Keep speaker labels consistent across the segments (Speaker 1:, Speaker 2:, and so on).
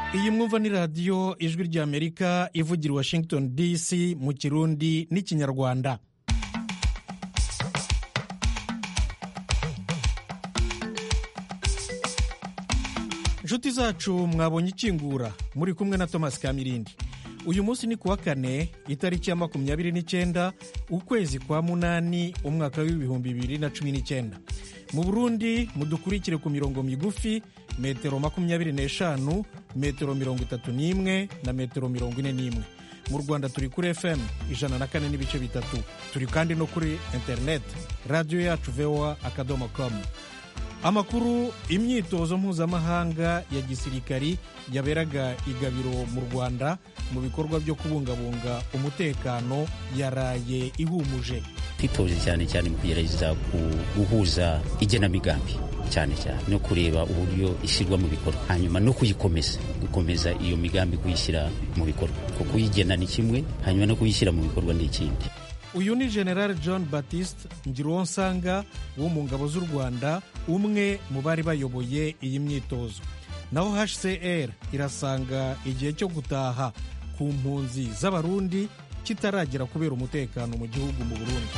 Speaker 1: iyi mwumva ni radiyo ijwi ry'amerika ivugira i washington dc mu kirundi n'ikinyarwanda inshuti zacu mwabonye ikingura muri kumwe na thomas kamirindi uyu munsi ni kuwa kane itariki ya makumyabiri n'icyenda ukwezi kwa munani umwaka w'ibihumbi bibiri na cumi n'icyenda mu burundi mudukurikire ku mirongo migufi metero makumyabiri n'eshanu metero mirongo itatu n'imwe na metero mirongo ine n'imwe mu rwanda turi kuri fm ijana na kane n'ibice bitatu turi kandi no kuri interineti radiyo yacu voa akadomo komu amakuru imyitozo mpuzamahanga ya gisirikari yaberaga igabiro mu rwanda mu bikorwa byo kubungabunga umutekano yaraye ihumuje
Speaker 2: twitoje cyane cyane mu kugerageza guhuza igenamigambi cyane cyane no kureba uburyo ishyirwa mu bikorwa hanyuma no kuyikomeza gukomeza iyo migambi kuyishyira mu bikorwa kuko kuyigena ni kimwe hanyuma no kuyishyira mu bikorwa ni ikindi
Speaker 1: uyu ni general john batiste ngiruwonsanga wo mu ngabo z'u rwanda umwe mu bari bayoboye iyi myitozo naho hcr irasanga igihe cyo gutaha ku mpunzi z'abarundi kitaragera kubera umutekano mu gihugu mu burundi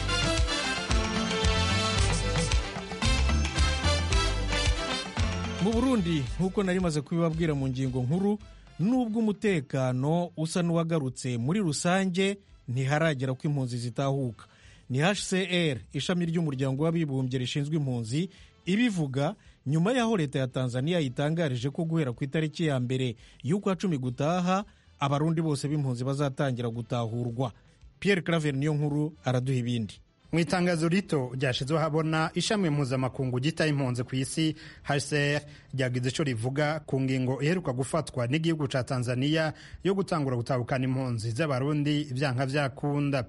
Speaker 1: mu burundi nk'uko nari maze kubibabwira mu ngingo nkuru nubwo umutekano usa n'uwagarutse muri rusange ntiharagera ko impunzi zitahuka ni hcr ishami ry'umuryango w'abibumbye rishinzwe impunzi ibivuga nyuma y'aho leta ya tanzania yitangarije ko guhera ku itariki ya mbere y'ukwa cumi gutaha abarundi bose b'impunzi bazatangira gutahurwa pierre claver niyo nkuru araduha ibindi
Speaker 3: mu itangazo rito ryashyizweho habona ishami mpuzamakungu ryitaye impunzi ku isi hcr ryagize icyo rivuga ku ngingo iheruka gufatwa n'igihugu cya tanzania yo gutangura gutahukana impunzi z'abarundi ibyanka byakunda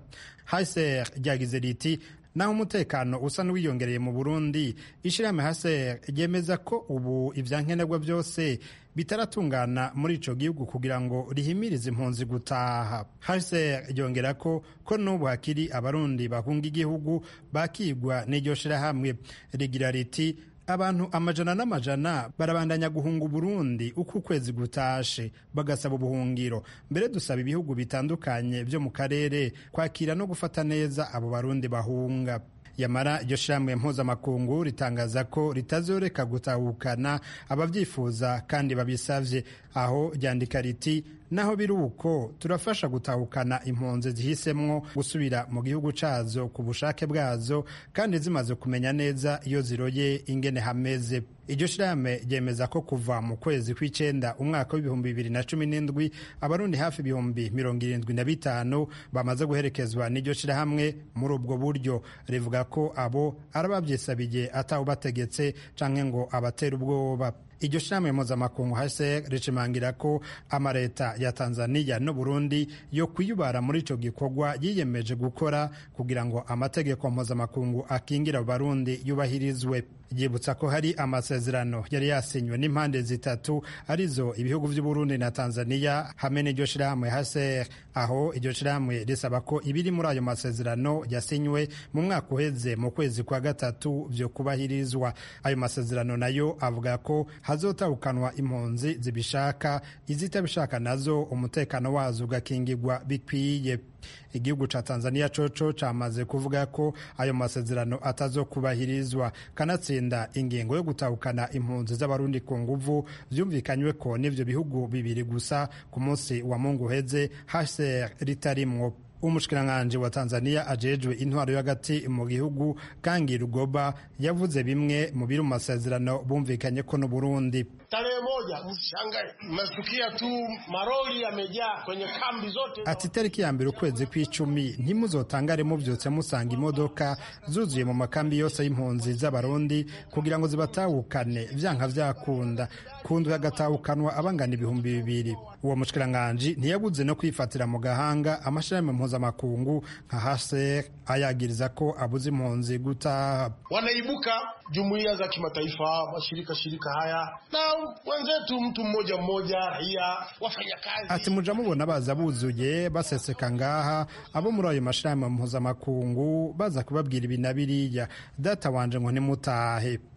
Speaker 3: hcr ryagize riti naho umutekano usa n'uwiyongereye mu burundi ishyirahamwe hcr ryemeza ko ubu ibyankenerwa byose bitaratungana muri ico gihugu kugira ngo rihimirize impunzi gutaha hcr ryongera ko ko n'ubu hakiri abarundi bahunga igihugu bakigwa n'iryo shirahamwe rigira riti abantu amajana n'amajana barabandanya guhunga uburundi uko ukwezi gutashe bagasaba ubuhungiro mbere dusaba ibihugu bitandukanye byo mu karere kwakira no gufata neza abo barundi bahunga yamara iryo shirahamwe mpuzamakungu ritangaza ko ritazoreka gutahukana ababyifuza kandi babisavye aho ryandika riti naho biri uko turafasha gutahukana impunzi zihisemwo gusubira mu gihugu cazo ku bushake bwazo kandi zimaze kumenya neza iyo ziroye ingene hameze iryo shirahamwe ryemeza ko kuva mu kwezi kw'icenda umwaka w'ibihumbi bibiri na cumi n'indwi abarundi hafi ibihumbi mirongo irindwi na bitanu bamaze guherekezwa n'iryo shirahamwe muri ubwo buryo rivuga ko abo arababyisabiye atawubategetse canke ngo abatera ubwoba iryo shirahamwe mpuzamakungu hcr rishimangira ko amaleta ya tanzania n'uburundi yo kwiyubara muri ico gikorwa yiyemeje gukora kugira ngo amategeko mpuzamakungu akingira abarundi yubahirizwe ryibutsa ko hari amasezerano yari yasinywe n'impande zitatu arizo ibihugu vy'uburundi na tanzania hamwe n'iryo shirahamwe hcr aho iryo shirahamwe risaba ko ibiri muri ayo masezerano yasinywe mu mwaka uheze mu kwezi kwa gatatu vyo kubahirizwa ayo masezerano nayo avuga ko hazotahukanwa impunzi zibishaka izitabishaka nazo umutekano wazo ugakingirwa bikwiye igihugu ca tanzania coco camaze kuvuga ko ayo masezerano atazokubahirizwa kanatsinda ingingo yo gutahukana impunzi z'abarundi ku nguvu vyumvikanywe ko n'ivyo bihugu bibiri gusa ku munsi wa mungu uheze hcr ritarimwo umushikiranganji wa tanzania ajejwe intwaro y'agati mu gihugu kangi rugoba yavuze bimwe mu biri mu masezerano bumvikanye ko n'uburundi
Speaker 4: tarehe moja msishangae mmesikia tu maroli yamejaa kwenye kambi zote
Speaker 3: ati tariki ya mbere ukwezi kw'icumi ntimuzotangare muvyutse musanga imodoka zuzuye mu makambi yose y'impunzi z'abarundi kugira ngo zibatahukane vyanka vyakunda kundwi hagatahukanwa abangana ibihumbi bibiri uwo mushikiranganji ntiyabuze no kwifatira mu gahanga amashirahamwe mpuzamakungu nka hcr ayagiriza ko abuze impunzi gutaha
Speaker 4: wanaibuka jumuiya za kimataifa mashirika shirika haya na wenzetu mtu mmoja mmoja raia wafanyakazi
Speaker 3: ati muja mubona baza buzuye baseseka ngaha abo muri ayo mashirahamwe mpuzamakungu baza kubabwira ibi na biriya data wanje ngo nimutahe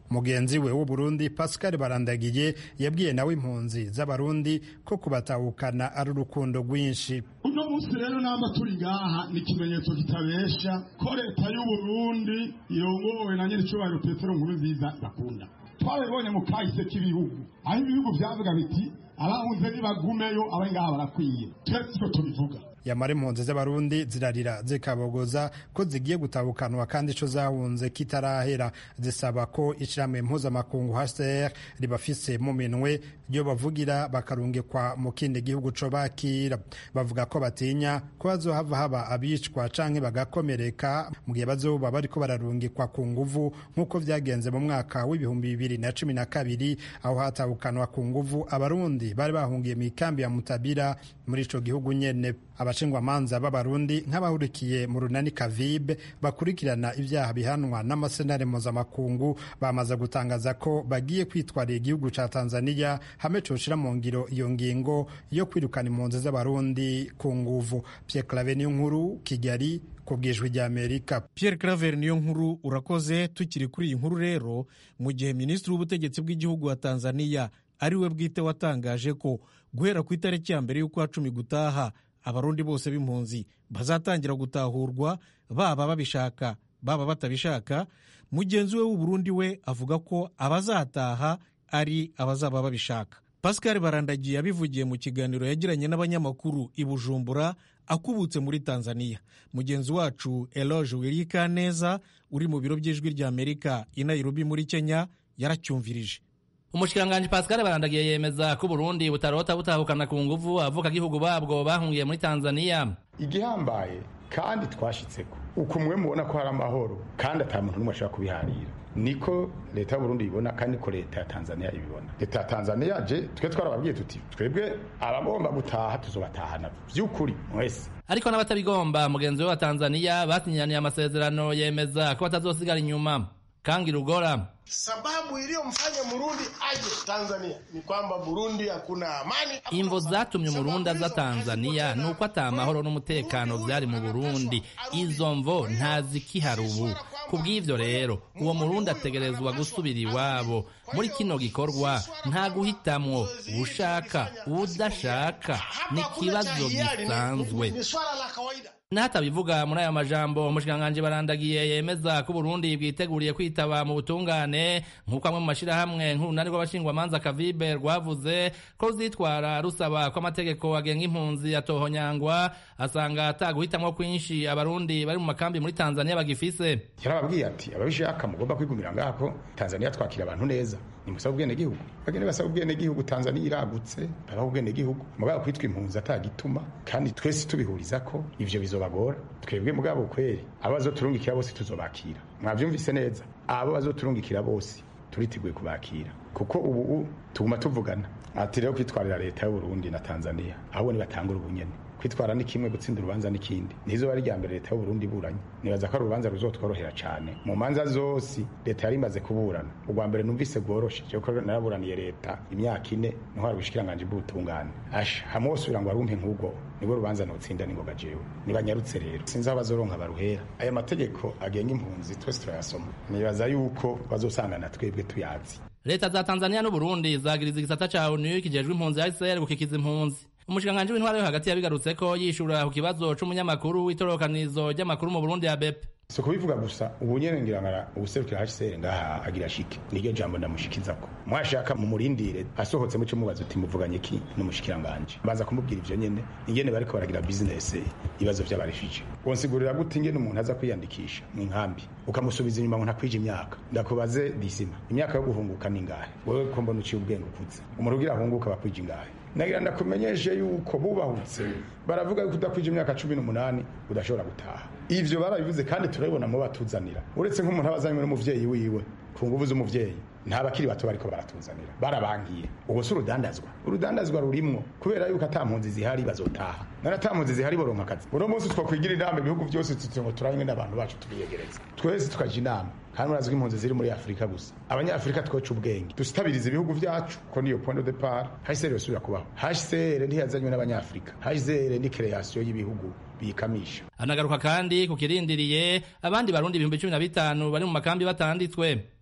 Speaker 3: mugenzi we w'uburundi pascal barandagiye yabwiye nawe impunzi z'abarundi ko kubatahukana ari urukundo rwinshi
Speaker 5: uno munsi rero namba turi ngaha ni ikimenyetso kitabesha ko leta y'uburundi irongowe na nyir'icyubahiro petero nkuru nziza bakunda twabibonye mu kahise k'ibihugu aho ibihugu byavuga biti abahunze nibagumeyo abari ngaha barakwiye twese icyo tubivuga
Speaker 3: yamara impunzi z'abarundi zirarira zikabogoza ko zigiye gutabukanwa kandi ico zahunze kitarahera zisaba ko ishirahamwe mpuzamakungu HCR ribafise mu minwe ryo bavugira bakarungikwa mu kindi gihugu co bakira bavuga ko batinya ko bazohava haba abicwa canke bagakomereka mu gihe bazoba bariko bararungikwa ku nguvu nk'uko vyagenze mu mwaka w'ibihumbi bibiri na cumi na kabiri aho hatabukanwa ku nguvu abarundi bari bahungiye mu ikambi ya mutabira muri ico gihugu nyene abashingwamanza b'abarundi nk'abahurikiye mu runani kavibe bakurikirana ibyaha bihanwa n'amasenare mpuzamakungu bamaze gutangaza ko bagiye kwitwarira igihugu ca tanzania hamwe coshira mu ngiro iyo ngingo yo kwirukana impunzi z'abarundi ku nguvu pierre clave niyo nkuru kigali ku bwijwi ry'amerika
Speaker 1: pierre claver niyo nkuru urakoze tukiri kuri iyi nkuru rero mu gihe minisitiri w'ubutegetsi bw'igihugu wa tanzania ari we bwite watangaje ko guhera ku itariki ya mbere y'ukwa cumi gutaha abarundi bose b'impunzi bazatangira gutahurwa baba babishaka baba batabishaka mugenzi we w'uburundi we avuga ko abazataha ari abazaba babishaka pascal barandagiye abivugiye mu kiganiro yagiranye n'abanyamakuru i bujumbura akubutse muri tanzania mugenzi wacu eloge wirikaneza uri mu biro by'ijwi ry'amerika i nairobi muri kenya yaracyumvirije
Speaker 6: umushikiranganji pascal barandagiye yemeza ko uburundi butarota butahukana ku nguvu abavukagihugu babwo bahungiye muri tanzania
Speaker 7: igihambaye kandi twashitseko uko mwe mubona ko hari amahoro kandi ata muntu n'umwe ashobora kubiharira niko leta y'uburundi ibibona kandi niko leta ya tanzania ibibona leta ya tanzania je twe twarababwiye tuti twebwe abagomba gutaha tuzobatahana vy'ukuri mwese
Speaker 6: ariko n'abatabigomba mugenzi we wa tanzania basinyiraniye amasezerano yemeza ko batazosigara inyuma kangi rugora
Speaker 4: Sababu iliyomfanya Murundi aje Tanzania ni kwamba Burundi hakuna amani.
Speaker 6: imvo zatumye umurundi aza tanzania ni uko ata amahoro n'umutekano byari mu burundi izo mvo ntazikihari ubu ku bw'ivyo rero uwo murundi ategerezwa gusubira iwabo muri kino gikorwa nta guhitamwo ushaka udashaka ni ikibazo gisanzwe
Speaker 4: Ni swala la kawaida.
Speaker 6: n'ahatabivuga muri aya majambo umushikiranganji barandagiye yemeza ko uburundi bwiteguriye kwitaba mu butungane nk'uko amwe mu mashirahamwe nk'urunani rw'abashingwamanza kavibe rwavuze ko ruzitwara rusaba ko amategeko agenga impunzi atohonyangwa asanga ataguhitamwo kwinshi abarundi bari mu makambi muri tanzania bagifise
Speaker 7: yarababwiye ati ababishaka mugomba kwigumira ngako tanzania twakira abantu neza nimusaba ubwenegihugu bagende basaba ubwenegihugu tanzania iragutse babaha ubwenegihugu mugabo kwitwa impunzi atagituma kandi twese tubihuriza ko ivyo bizobagora twebwe mugabo kweri abo bazoturungikira bose tuzobakira mwavyumvise neza abo bazoturungikira bose turiteguye kubakira kuko ubu tuguma tuvugana ati rero kwitwarira leta y'uburundi na tanzania ahubwo nibatangura ubunyene kwitwara ni kimwe gutsinda urubanza n'ikindi nizo bari rya mbere leta y'uburundi iburanye nibaza ko ari urubanza ruzotworohera cane mu manza zose leta yari imaze kuburana urwa mbere numvise rworoshe kuko naraburaniye leta imyaka ine niho hari ubushikiranganji bw'ubutungane asha hamwe wose ugira ngo warumpe nk'ubwo nibwo rubanza notsinda ningoga jewe nibanyarutse rero sinzi aho bazoronka baruhera aya mategeko agenga impunzi twese turayasoma nibaza yuko bazosangana twebwe tuyazi
Speaker 6: leta za tanzania n'uburundi zagiriza igisata ca onu kijejwe impunzi ya hcr gukikiza impunzi umushikiranganji w'intwaro yo hagati yabigarutse ko yishura ku kibazo c'umunyamakuru w'itororokanizo ry'amakuru mu burundi ya bepe
Speaker 7: si kubivuga gusa ubu nyene ngira ngara ubuserukira hcr ngaha agira shike niryo jambo ndamushikizako mwashaka mumurindire asohotse muco mubaza uti muvuganye ki n'umushikiranganje baza kumubwira ivyo nyene ingene bariko baragira business ibibazo vy'abarefije wonsigurira gute ingene umuntu aza kwiyandikisha mu nkambi ukamusubiza inyuma ngo ntakwije imyaka ndakubaze disima imyaka yo guhunguka ni ngahe wewe ko mbona uciye ubwenge ukuze umuntu ugira ahunguka bakwije ingahe nagira ndakumenyeshe yuko bubahutse baravuga yuko udakwije imyaka cumi n'umunani udashobora gutaha ivyo barabivuze kandi turabibona mu batuzanira uretse nk'umuntu aba azanywe n'umuvyeyi wiwe ku nguvu z'umuvyeyi nta bakiri bato bariko baratuzanira barabangiye ubu si urudandazwa urudandazwa rurimwo kubera yuko ata mpunzi zihari bazotaha none ata mpunzi zihari boronka akazi uno munsi twokwigira inama ibihugu byose tuti ngo turanywe n'abantu bacu tubiyegereza twese tukaja inama kandi murazwi impunzi ziri muri afurika gusa abanyafurika twoca ubwenge dusitabiriza ibihugu vyacu ko niyo point de depart hcr yosubira kubaho hcr ntiyazanywe n'abanyafurika hcr ni kreation y'ibihugu biyikamisha
Speaker 6: anagaruka kandi ku kirindiriye abandi barundi ibihumbi cumi na bitanu bari mu makambi batanditswe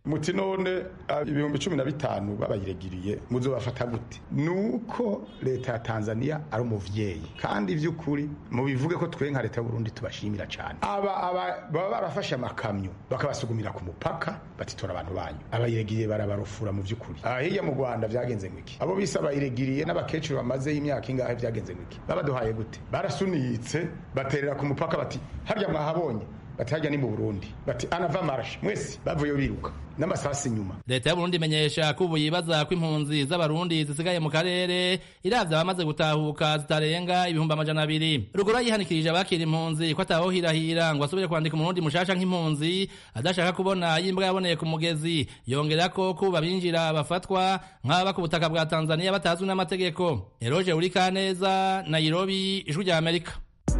Speaker 7: muti none ah, ibihumbi cumi na bitanu babayiregiriye muzobafata gute nuko leta ya tanzania ari umuvyeyi kandi vy'ukuri mubivuge ko twe nka leta y'uburundi tubashimira cane aba aba baba barafashe amakamyo bakabasugumira ku mupaka batitora abantu banyu abayiregiriye barabarufura mu vy'ukuri Ah, hirya mu rwanda vyagenze ngwiki abo bise abayiregiriye n'abakecuru bamazeyo imyaka ingahe vyagenze ngwiki babaduhaye gute barasunitse baterera ku mupaka bati harya mwahabonye bati harya ni mu burundi bati anava marashe mwese bavuye biruka n'amasasi inyuma
Speaker 6: leta y'uburundi imenyesha ko ubu yibaza ko impunzi z'abarundi zisigaye mu karere iravye abamaze gutahuka zitarenga ibihumbi amajana abiri ruguru yihanikirije abakira impunzi ko atawohirahira ngo asubire kwandika umurundi mushasha nk'impunzi adashaka kubona yimbwa yaboneye ku mugezi yongera ko kuba binjira bafatwa nk'ababa ku butaka bwa tanzania batazwi n'amategeko eroje urikaneza nairobi ijwi rya amerika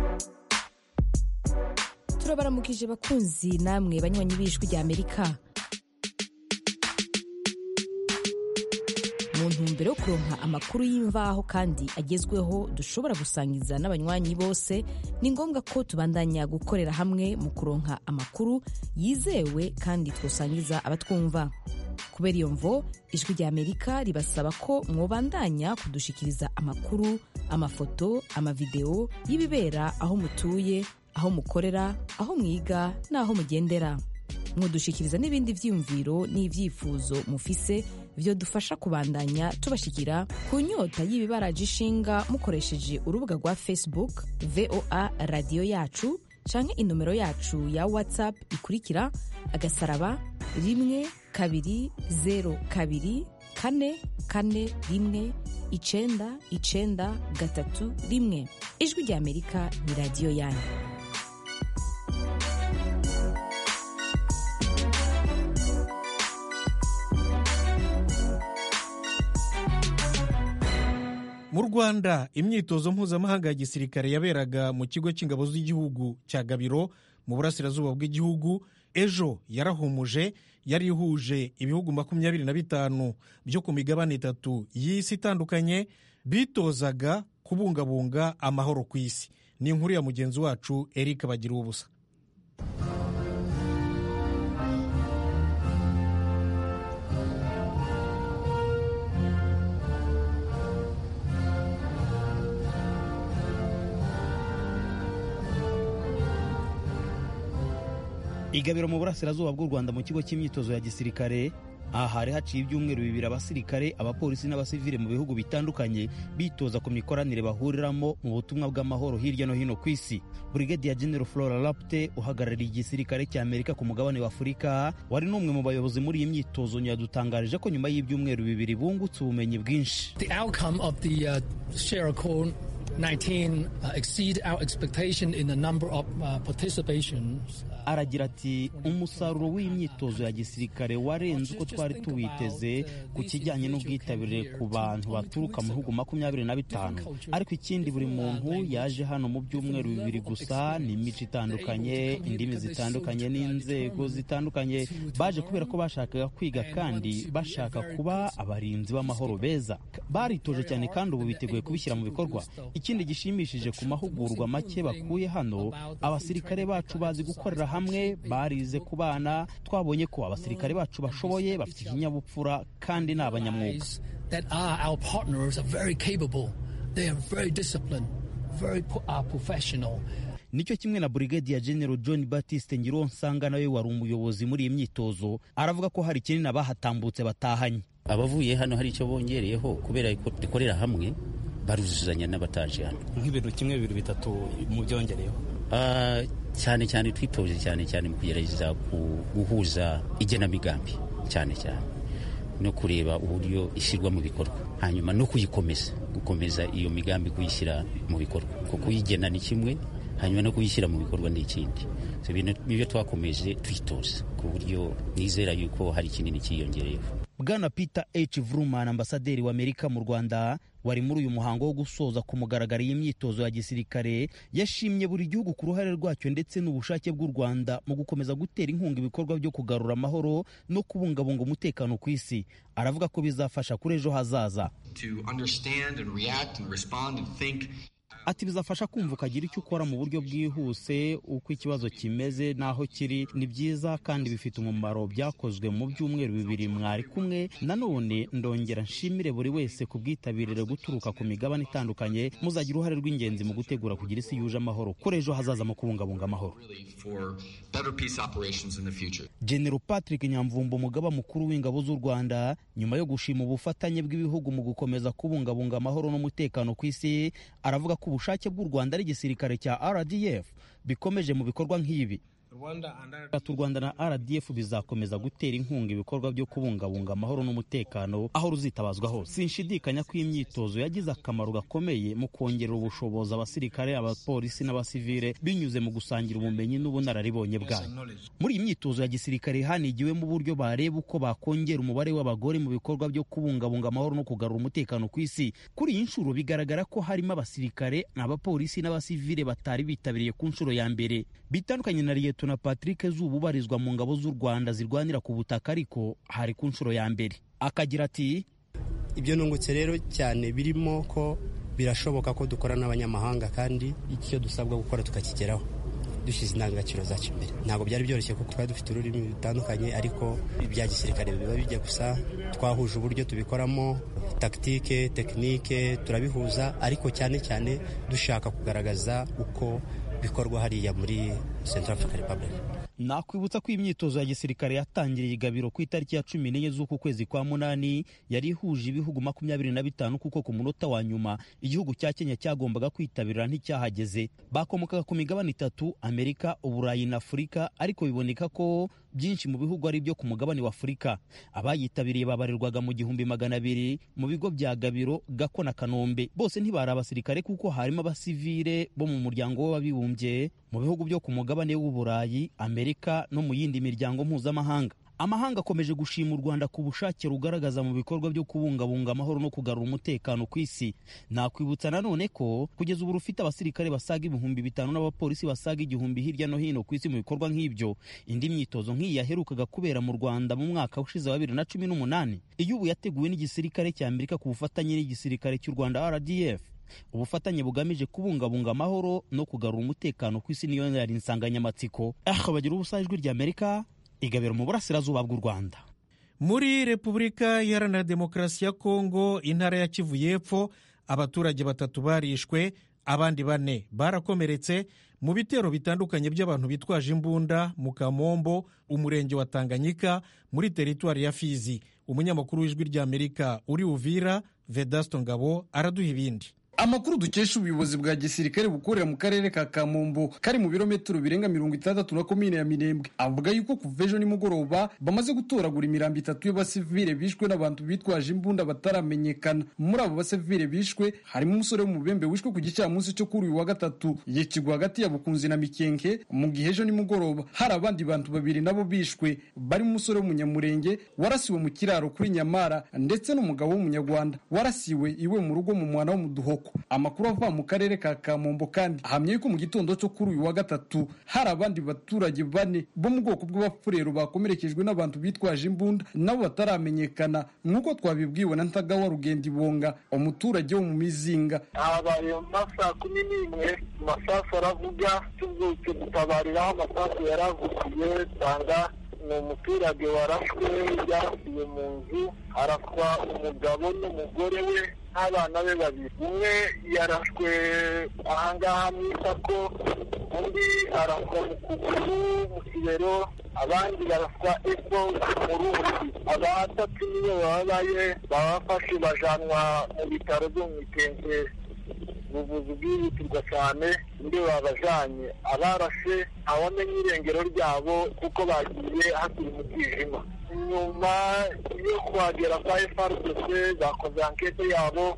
Speaker 8: turabaramukije bakunzi namwe banywanyi b'ijwi rya amerika mu ntumbero yo kuronka amakuru y'imvaho kandi agezweho dushobora gusangiza n'abanywanyi bose ni ngombwa ko tubandanya gukorera hamwe mu kuronka amakuru yizewe kandi twosangiza abatwumva kubera iyo mvo ijwi rya amerika ribasaba ko mwobandanya kudushikiriza amakuru amafoto amavideo y'ibibera aho mutuye aho mukorera aho mwiga n'aho mugendera mwodushikiriza n'ibindi vyiyumviro n'ivyifuzo mufise vyo dufasha kubandanya tubashikira ku nyota y'ibibaraje ishinga mukoresheje urubuga rwa facebook voa radiyo yacu canke inomero yacu ya whatsapp ikurikira agasaraba rimwe kabiri zero kabiri kane kane rimwe icenda icenda gatatu rimwe ijwi rya amerika ni radiyo yanyu
Speaker 1: mu rwanda imyitozo mpuzamahanga ya gisirikare yaberaga mu kigo cy'ingabo z'igihugu cya gabiro mu burasirazuba bw'igihugu ejo yarahumuje yari ihuje ibihugu makumyabiri na bitanu byo ku migabane itatu y'isi itandukanye bitozaga kubungabunga amahoro ku isi ni inkuru ya mugenzi wacu eric bagira ubusa
Speaker 9: igabiro mu burasirazuba bw'u rwanda mu kigo cy'imyitozo ya gisirikare aha hari haciye ibyumweru bibiri abasirikare abapolisi n'abasivile mu bihugu bitandukanye bitoza ku mikoranire bahuriramo mu butumwa bw'amahoro hirya no hino ku isi brigadier general flora lapte uhagarariye igisirikare cya amerika ku mugabane wa afurika wari n'umwe mu bayobozi muri iyi myitozo yadutangarije ko nyuma y'ibyumweru bibiri bungutse ubumenyi bwinshi
Speaker 10: The outcome of the uh, Sierra Leone 19 uh, exceed our expectation in the number of uh, participations.
Speaker 9: aragira ati umusaruro w'imyitozo ya gisirikare warenze uko twari tuwiteze ku kijyanye n'ubwitabire ku bantu baturuka mu bihugu makumyabiri na bitanu ariko ikindi buri muntu yaje hano mu byumweru bibiri gusa ni imico itandukanye indimi zitandukanye n'inzego zitandukanye baje kubera ko bashakaga kwiga kandi bashaka kuba abarinzi b'amahoro beza baritoje cyane kandi ubu biteguye kubishyira mu bikorwa ikindi gishimishije ku mahugurwa make bakuye hano abasirikare bacu bazi gukorera hamwe barize ku bana twabonye ko abasirikare bacu bashoboye bafite ikinyabupfura kandi ni abanyamwuga
Speaker 10: That are our partners are very capable. They are very disciplined, very po- are professional.
Speaker 9: nicyo kimwe na brigadier general john batiste ngironsanga nawe wari umuyobozi muri iyi myitozo aravuga ko hari kinini abahatambutse batahanye
Speaker 2: abavuye hano hari icyo bongereyeho kubera ko dukorera hamwe baruzuzanya n'abataje hano
Speaker 9: nk'ibintu kimwe bibiri bitatu mu byongereyeho
Speaker 2: Ah, cyane cyane twitoje cyane cyane mu kugerageza ku- guhuza igenamigambi cyane cyane no kureba uburyo ishyirwa mu bikorwa hanyuma no kuyikomeza gukomeza iyo migambi kuyishyira mu bikorwa kuko kuyigena ni kimwe hanyuma no kuyishyira mu bikorwa ni ikindi So, ibintu nibyo twakomeje twitoza ku buryo nizera yuko hari kinini cyiyongereyeho
Speaker 9: bwana peter h vruman ambasaderi w'amerika mu rwanda wari muri uyu muhango wo gusoza ku mugaragaro y'imyitozo ya gisirikare yashimye buri gihugu ku ruhare rwacyo ndetse n'ubushake bw'u rwanda mu gukomeza gutera inkunga ibikorwa byo kugarura amahoro no kubungabunga umutekano ku isi aravuga ko bizafasha kuri ejo hazaza
Speaker 11: to understand and react and respond and think
Speaker 9: ati bizafasha kumva ukagira icyo ukora mu buryo bwihuse uko ikibazo kimeze n'aho kiri ni byiza kandi bifite umumaro byakozwe mu byumweru bibiri mwari kumwe nanone ndongera nshimire buri wese ku bwitabirire guturuka ku migabane itandukanye muzagira uruhare rw'ingenzi mu gutegura kugira isi yuje amahoro kuri ejo hazaza mu kubungabunga amahoro genero patrick nyamvumba umugaba mukuru w'ingabo z'u rwanda nyuma yo gushima ubufatanye bw'ibihugu mu gukomeza kubungabunga amahoro n'umutekano ku isi aravuga ko ubushake bw'u rwanda ari igisirikare cya rdf bikomeje mu bikorwa nk'ibi u rwanda na rdf bizakomeza gutera inkunga ibikorwa byo kubungabunga amahoro n'umutekano aho ruzitabazwa hose sinshidikanya ko imyitozo yagize akamaro gakomeye mu kongerera ubushobozi abasirikare abapolisi n'abasivile binyuze mu gusangira ubumenyi n'ubunararibonye bwayo muri iyi myitozo ya gisirikare hanigiwemo uburyo bareba uko bakongera umubare w'abagore mu bikorwa byo kubungabunga amahoro no kugarura umutekano ku isi kuri iyi nshuro bigaragara ko harimo abasirikare abapolisi n'abasivile batari bitabiriye ku nshuro ya mbere bitandukanye na liyetona patrick zuba ubarizwa mu ngabo z'u rwanda zirwanira ku butaka ariko hari ku nshuro ya mbere akagira ati
Speaker 11: ibyo nungutse rero cyane birimo ko birashoboka ko dukora n'abanyamahanga kandi icyo dusabwa gukora tukakigeraho dushyize indangagaciro zacu imbere ntabwo byari byoroshye kuko twari dufite ururimi rutandukanye ariko ibya gisirikare biba bijya gusa twahuje uburyo tubikoramo takitike tekinike turabihuza ariko cyane cyane dushaka kugaragaza uko bikorwa hariya muri Central African Republic
Speaker 9: nakwibutsa ko imyitozo ya gisirikare yatangiriye igabiro ku itariki ya cumi n'enye z'uku kwezi kwa munani yari ihuje ibihugu makumyabiri na bitanu kuko ku munota wa nyuma igihugu cya kenya cyagombaga kwitabira nticyahageze bakomokaga ku migabane itatu amerika uburayi na afurika ariko biboneka ko byinshi mu bihugu ari ibyo ku mugabane wa afurika abayitabiriye babarirwaga mu gihumbi magana abiri mu bigo bya gabiro gako na kanombe bose ntibari abasirikare kuko harimo abasivile bo mu muryango w'abibumbye mu bihugu byo ku mugabane w'uburayi amerika no mu yindi miryango mpuzamahanga amahanga akomeje gushima u rwanda ku bushake rugaragaza mu bikorwa byo kubungabunga amahoro no kugarura umutekano ku isi nakwibutsa nanone ko kugeza ubu rufite abasirikare basaga ibihumbi bitanu n'abapolisi basaga igihumbi hirya no hino ku isi mu bikorwa nk'ibyo indi myitozo nk'iyi yaherukaga kubera mu rwanda mu mwaka ushize wa bibiri na cumi n'umunani iyo ubu yateguwe n'igisirikare cya amerika ku bufatanye n'igisirikare cy'u rwanda rdf ubufatanye bugamije kubungabunga amahoro no kugarura umutekano ku isi niyo yari insanganyamatsiko aha bagira ubusa ijwi ry'amerika igabiro mu burasirazuba bw'u rwanda
Speaker 1: muri repubulika iharanira demokarasi ya kongo intara ya kivu y'epfo abaturage batatu barishwe abandi bane barakomeretse mu bitero bitandukanye by'abantu bitwaje imbunda mu kamombo umurenge wa tanganyika muri teritwari ya fizi umunyamakuru w'ijwi ry'amerika uri uvira vedasto ngabo araduha ibindi
Speaker 12: amakuru dukesha ubuyobozi bwa gisirikare bukorera mu karere ka kamombo kari mu birometero birenga mirongo itandatu na komine ya minembwe avuga yuko kuva ejo nimugoroba bamaze gutoragura imirambo itatu y'abasivile bishwe n'abantu bitwaje imbunda bataramenyekana muri abo basivile bishwe harimo umusore w'umubembe wishwe ku gicamunsi cyo kuri uyu wa gatatu yicigwa hagati ya bukunzi na mikenke mu gihe ejo nimugoroba hari abandi bantu babiri nabo bishwe barimo umusore w'umunyamurenge warasiwe mu kiraro kuri nyamara ndetse n'umugabo w'umunyarwanda warasiwe iwe mu rugo mu mwana wo mu duhoko amakuru ava mu karere ka kamombo kandi ahamya yuko mu gitondo cyo kuri uyu wa gatatu hari abandi baturage bane bo mu bwoko bw'abafurero bakomerekejwe n'abantu bitwaje imbunda nabo bataramenyekana nk'uko twabibwiwe na ntagawa rugenda ibonga umuturage wo mu mizinga
Speaker 13: habaye mu masaa kumi n'imwe amasasu aravuga tubyutse dutabariraho amasasu yaravugiye usanga ni umuturage warashwe yarasiye mu nzu araswa umugabo n'umugore we n'abana be babiri umwe yarashwe ahangaha mu isako undi araswa mu kuguru mu kibero abandi baraswa epfo mu rundi abatatu niyo babaye babafashe bajanwa mu bitaro byo mu itenge ubuvuzi bwihutirwa cyane ndi babajanye abarashe ntawamenya irengero ryabo kuko bagiye hakiri mu bwijima nyuma yo kuhagera kwa FRDC bakoze ankete yabo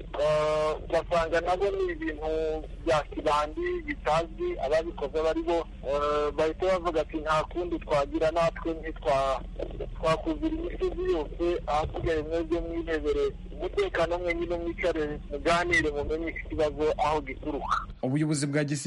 Speaker 13: basanga nabo ni ibintu bya kibandi bitazwi ababikoze bari bo bahita bavuga ati nta kundi twagira natwe ntitwakuzira imisozi yose ahasigaye mwebwe mwirebere umutekano mwenyine mwicare muganire mumenye iki kibazo aho gituruka
Speaker 12: ubuyobozi bwa gisirikare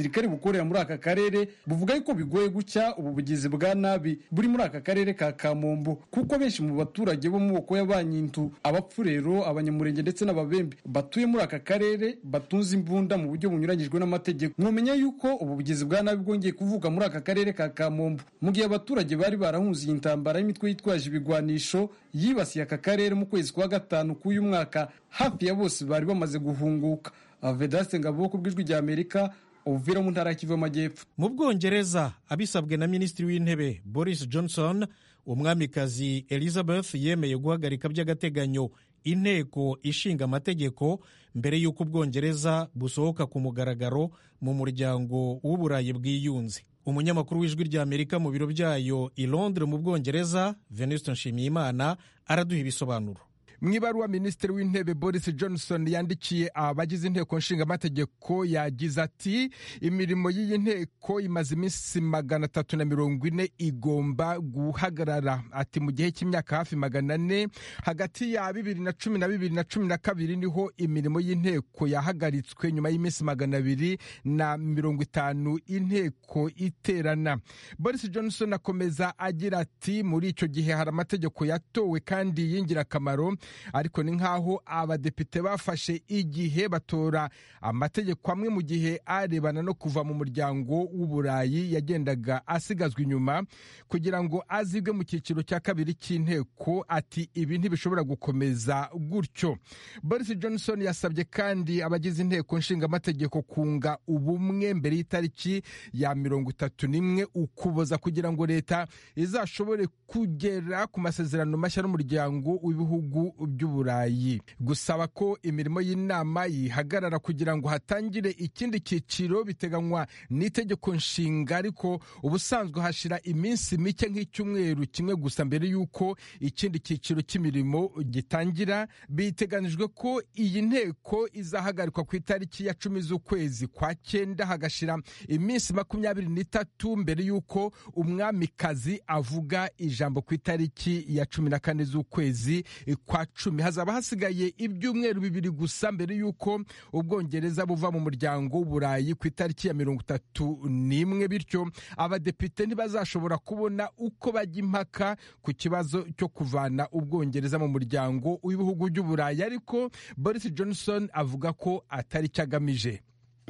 Speaker 12: gisirikare bukorera muri aka karere buvuga yuko bigoye gucya ubu bugizi bwa nabi buri muri aka karere ka kamombo kuko benshi mu baturage bo mu moko y'abanyintu abapfurero abanyamurenge ndetse n'ababembe batuye muri aka karere batunze imbunda mu buryo bunyuranyijwe n'amategeko mwumenya yuko ubu bugizi bwa nabi bwongeye kuvuka muri aka karere ka kamombo mu gihe abaturage bari barahunze iyi ntambara y'imitwe yitwaje ibigwanisho yibasiye aka karere mu kwezi kwa gatanu k'uyu mwaka hafi ya bose bari bamaze guhunguka vedaste ngabo ku bw'ijwi rya amerika uvira mu ntara y'Kivu y'Amajyepfo
Speaker 1: mu bwongereza abisabwe na minisitiri w'intebe boris johnson umwamikazi elizabeth yemeye guhagarika by'agateganyo inteko ishinga amategeko mbere y'uko ubwongereza busohoka ku mugaragaro mu muryango w'uburayi bwiyunze umunyamakuru w'ijwi rya amerika mu biro byayo i londres mu bwongereza venuste nshimiyimana araduha ibisobanuro
Speaker 14: mu ibaruwa minisitiri w'intebe boris johnson yandikiye abagize inteko nshingamategeko yagize ati imirimo y'iyi nteko imaze iminsi magana atatu na mirongo ine igomba guhagarara ati mu gihe cy'imyaka hafi magana ane hagati ya bibiri na cumi na bibiri na cumi na kabiri niho imirimo y'inteko yahagaritswe nyuma y'iminsi magana abiri na mirongo itanu inteko iterana boris johnson akomeza agira ati muri icyo gihe hari amategeko yatowe kandi y'ingirakamaro ariko ni nk'aho abadepite bafashe igihe batora amategeko amwe mu gihe arebana no kuva mu muryango w'uburayi yagendaga asigazwa inyuma kugira ngo azibwe mu cyiciro cya kabiri cy'inteko ati ibi ntibishobora gukomeza gutyo boris johnson yasabye kandi abagize inteko nshingamategeko kunga ubumwe mbere y'itariki ya mirongo itatu n'imwe ukuboza kugira ngo leta izashobore kugera ku masezerano mashya n'umuryango w'ibihugu by'uburayi gusaba ko imirimo y'inama yihagarara kugira ngo hatangire ikindi cyiciro biteganywa n'itegeko nshinga ariko ubusanzwe hashira iminsi mike nk'icyumweru kimwe gusa mbere y'uko ikindi cyiciro cy'imirimo gitangira biteganijwe ko iyi nteko izahagarikwa ku itariki ya cumi z'ukwezi kwa cyenda hagashira iminsi makumyabiri n'itatu mbere y'uko umwamikazi avuga ijambo ku itariki ya cumi na kane z'ukwezi kwa cumi hazaba hasigaye ibyumweru bibiri gusa mbere y'uko ubwongereza buva mu muryango w'uburayi ku itariki ya mirongo itatu n'imwe bityo abadepite ntibazashobora kubona uko bajya impaka ku kibazo cyo kuvana ubwongereza mu muryango w'ibihugu by'uburayi ariko boris johnson avuga ko atari cyo agamije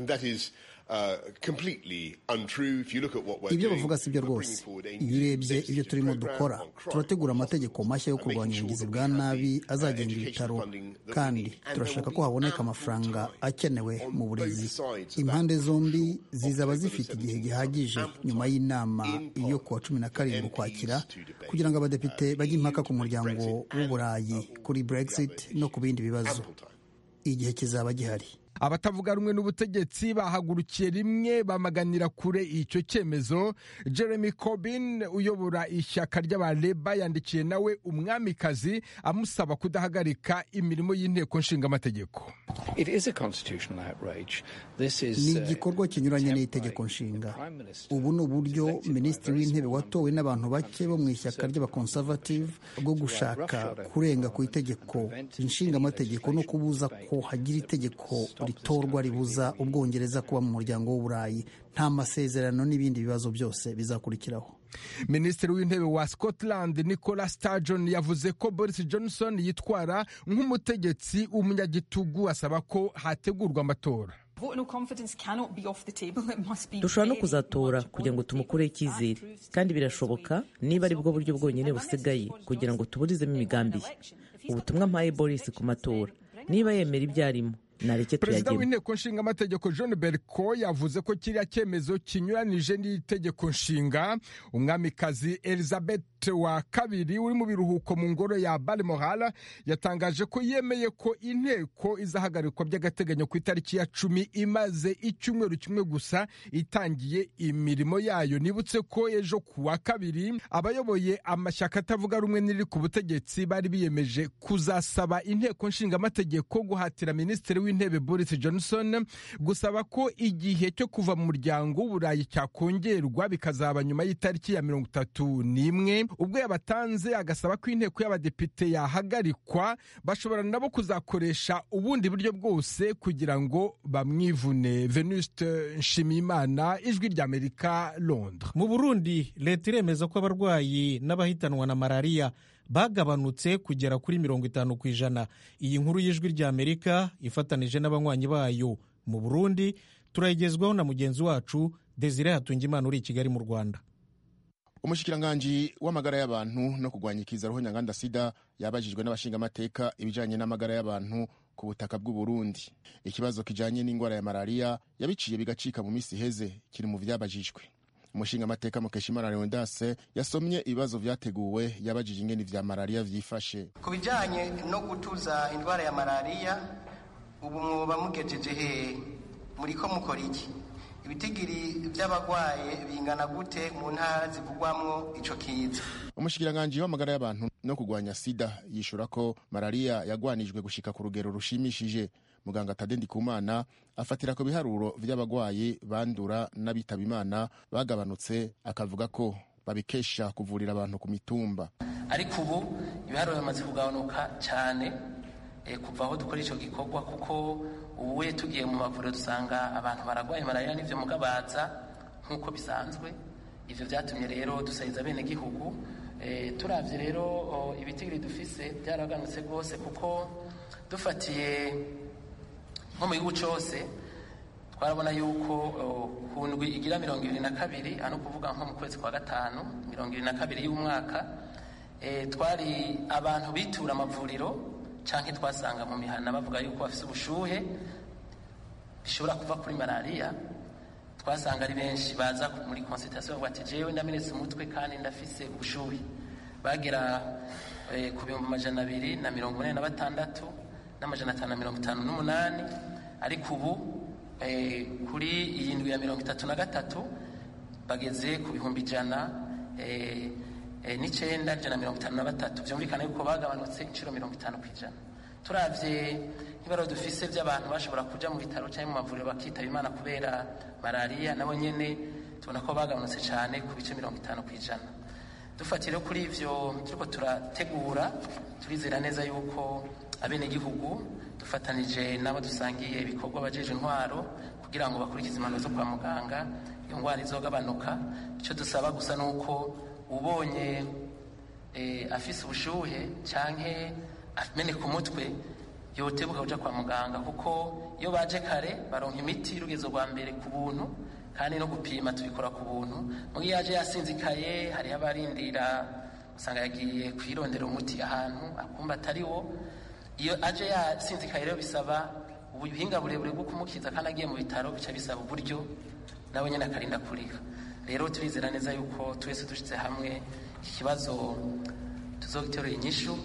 Speaker 15: ibyo bavuga si byo rwose iyo urebye ibyo turimo dukora turategura amategeko mashya yo kurwanya ubugizi bwa nabi azagenga ibitaro kandi turashaka ko haboneka amafaranga akenewe mu burezi impande zombi zizaba zifite igihe gihagije nyuma y'inama yo kuwa cumi na karindwi ukwakira kugira ngo abadepite bajye impaka ku muryango w'uburayi kuri brexit no ku bindi bibazo igihe kizaba gihari
Speaker 14: abatavuga rumwe n'ubutegetsi bahagurukiye rimwe bamaganira kure icyo cyemezo jeremy corbyn uyobora ishyaka ry'abareba yandikiye nawe umwamikazi amusaba kudahagarika imirimo y'inteko nshingamategeko
Speaker 15: ni igikorwa kinyuranye n'itegeko nshinga ubu ni uburyo minisitiri w'intebe watowe n'abantu bake bo mu ishyaka ry'abakonservative bwo gushaka kurenga ku itegeko nshingamategeko no kubuza ko hagira itegeko ritorwa ribuza ubwongereza kuba mu muryango w'uburayi nta masezerano n'ibindi bibazo byose bizakurikiraho
Speaker 14: minisitiri w'intebe wa scotland nicola sturgeon yavuze ko boris johnson yitwara nk'umutegetsi w'umunyagitugu asaba ko hategurwa amatora
Speaker 16: dushobora no kuzatora kugira ngo tumukureho icyizere kandi birashoboka niba ari bwo buryo bwonyine busigaye kugira ngo tuburizemo imigambi ye ubutumwa mpaye boris ku matora niba yemera ibyo arimo nareke
Speaker 14: perezida
Speaker 16: tuyagemo
Speaker 14: w'inteko nshingamategeko john berko yavuze ko kiriya cyemezo kinyuranije n'itegeko nshinga umwamikazi elizabeth wa kabiri uri mu biruhuko mu ngoro ya balmoral yatangaje ko yemeye ko inteko izahagarikwa by'agateganyo ku itariki ya cumi imaze icyumweru kimwe gusa itangiye imirimo yayo nibutse ko ejo ku wa kabiri abayoboye amashyaka atavuga rumwe n'iri ku butegetsi bari biyemeje kuzasaba inteko nshingamategeko guhatira minisitiri w'intebe boris johnson gusaba ko igihe cyo kuva mu muryango w'uburayi cyakongerwa bikazaba nyuma y'itariki ya mirongo itatu n'imwe ubwo yabatanze agasaba ko inteko y'abadepite yahagarikwa bashobora nabo kuzakoresha ubundi buryo bwose kugira ngo bamwivune venuste nshimiyimana ijwi ry'amerika londres
Speaker 1: mu burundi leta iremeza ko abarwayi n'abahitanwa na malariya bagabanutse kugera kuri mirongo itanu ku ijana iyi nkuru y'ijwi ry'amerika ifatanije n'abanywanyi bayo mu burundi turayigezwaho na mugenzi wacu desire hatungimana uri i kigali mu rwanda
Speaker 17: umushikiranganji w'amagara y'abantu no kurwanya ikiza roho nyanganda sida yabajijwe n'abashingamateka ibijanye n'amagara y'abantu ku butaka bw'u Burundi ikibazo kijanye n'indwara ya malariya yabiciye bigacika mu misi iheze kiri mu vyabajijwe umushingamateka mukeshimana leondase yasomye ibibazo vyateguwe yabajije ingene vya malariya vyifashe
Speaker 18: ku bijanye no gutuza indwara ya malariya ubu mwoba mugejeje hehe muriko mukora iki ibitigiri vy'abagwaye bingana gute mu ntara zivugwamwo ico kiza
Speaker 17: umushikiranganji w'amagara y'abantu no kurwanya sida yishura ko malariya yagwanijwe gushika ku rugero rushimishije muganga tade ndikumana afatira ku biharuro vy'abagwayi bandura n'abitaba imana bagabanutse akavuga ko babikesha kuvurira abantu ku mitumba
Speaker 6: ariko ubu ibiharuro bimaze kugabanuka cyane kuva aho dukora icyo gikorwa kuko ubuye tugiye mu mavuriro dusanga abantu baragwaye malariya n'ivyo mugabaza nk'uko bisanzwe ivyo vyatumye rero dusahiriza bene gihugu e, turavye rero ibitigiri dufise byaraganutse rwose kuko dufatiye nko mu gihugu cose twarabona yuko ku ndwi igira mirongo ibiri na kabiri ano kuvuga nko mu kwezi kwa gatanu mirongo ibiri na kabiri y'umwaka e, twari abantu bitura amavuriro canke twasanga mu mihana bavuga yuko bafise ubushuhe bishobora kuva kuri malariya twasanga ari benshi baza muri consultation bavuga ati jewe ndamenetse umutwe kandi ndafise ubushuhe bagera eh, ku bihumbi amajana abiri na mirongo ine na batandatu n'amajana atanu na mirongo itanu n'umunani ariko ubu eh, kuri iyi ndwi ya mirongo itatu na gatatu bageze ku bihumbi ijana eh, n'icenda ijana na mirongo itanu na batatu byumvikana yuko bagabanutse inshuro mirongo itanu ku ijana turavye nk'ibaro dufise by'abantu bashobora kuja mu bitaro cyangwa mu mavuriro bakitaba imana kubera malariya nabo nyene tubona ko bagabanutse cyane ku bice mirongo itanu ku ijana dufatire kuri ivyo turiko turategura turizera neza yuko abenegihugu dufatanije nabo dusangiye ibikorwa bajeje intwaro kugira ngo bakurikize impanuro zo kwa muganga iyo ngwara izogabanuka icyo dusaba gusa ni uko ubonye afise ubushuhe canke ameneka umutwe yotebuka kuja kwa muganga kuko iyo baje kare baronka imiti y'urugezo rwa mbere ku buntu kandi no gupima tubikora ku buntu mu gihe yaje yasinzikaye hariho abarindira usanga yagiye kwirondera umuti ahantu akumva atari wo iyo aje yasinzikaye rero bisaba ubuhinga burebure bwo kumukiza kandi agiye mu bitaro bica bisaba uburyo nawe nyine akarinda kuriha rero turizera neza yuko twese dushyize hamwe iki kibazo tuzogiterura inyishu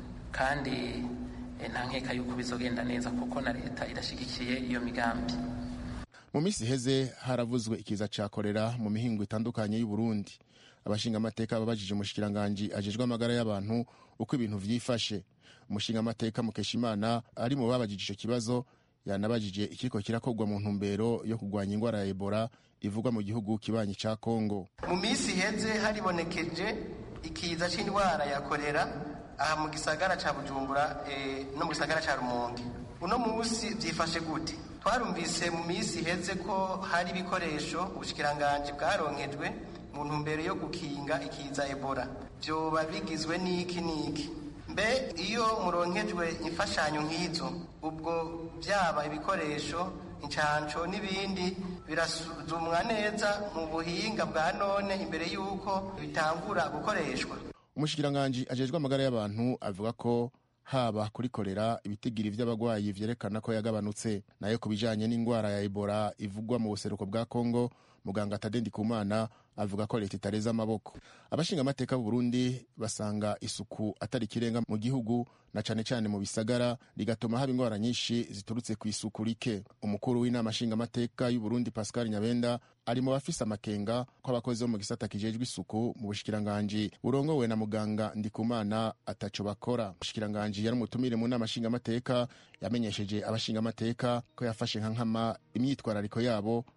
Speaker 6: kandi nta nkeka yuko bizogenda neza kuko na leta irashyigikiye iyo migambi
Speaker 17: mu minsi iheze haravuzwe ikiza ca korera mu mihingo itandukanye y'u Burundi abashingamateka babajije umushikiranganji ajejwe amagara y'abantu uko ibintu vyifashe umushingamateka mukeshimana ari mu babajije ico kibazo yanabajije ikiriko kirakorwa mu ntumbero yo kurwanya ingwara ya ebola ivugwa mu gihugu kibanyi ca kongo
Speaker 18: mu minsi iheze haribonekeje ikiza c'indwara ya korera aha mu gisagara ca bujumbura e, no mu gisagara ca rumonge uno munsi vyifashe gute twarumvise mu minsi iheze ko hari ibikoresho ubushikiranganji bwaronkejwe mu ntumbero yo gukinga ikiza ebola vyoba bigizwe n'iki n'iki mbe iyo muronkejwe imfashanyo nk'izo ubwo byaba ibikoresho incanco n'ibindi birasuzumwa neza mu buhinga bwa none imbere y'uko bitangura gukoreshwa
Speaker 17: umushikiranganji ajejwe amagara y'abantu avuga ko haba kuri korera ibitigiri vy'abagwayi vyerekana ko yagabanutse nayo ku bijanye n'ingwara ya ebola ivugwa mu buseruko bwa kongo muganga tadendi kumana avuga ko leta itareza amaboko abashinga amateka b'u Burundi basanga isuku atari ikirenga mu gihugu na cane cane mu bisagara rigatuma haba ingwara nyinshi ziturutse ku isuku rike umukuru w'inama nshinga amateka y'u Burundi Pascal Nyabenda ari mu bafise amakenga ko abakozi bo mu gisata kijejwe isuku mu bushikiranganji burongowe na muganga Ndikumana ataco bakora umushikiranganji yari umutumire mu nama nshinga amateka yamenyesheje abashinga amateka ko yafashe nka nkama imyitwarariko yabo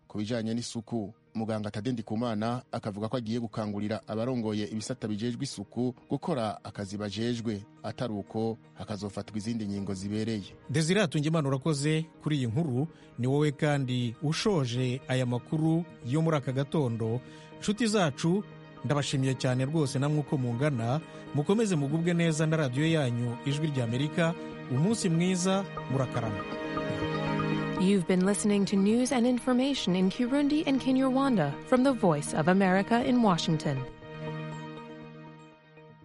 Speaker 17: ku bijanye n'isuku muganga tadendi kumana akavuga ko agiye gukangurira abarongoye ibisata bijejwe isuku gukora akazi bajejwe atari uko hakazofatwa izindi ngingo zibereye
Speaker 1: desire hatungimana urakoze kuri iyi nkuru ni wowe kandi ushoje aya makuru yo muri aka gatondo nshuti zacu ndabashimiye cyane rwose namwe uko mungana mukomeze mugubwe neza na radiyo yanyu ijwi ry'amerika umunsi mwiza murakarama
Speaker 19: You've been listening to news and information in Kirundi and Kinyarwanda from the Voice of America in Washington.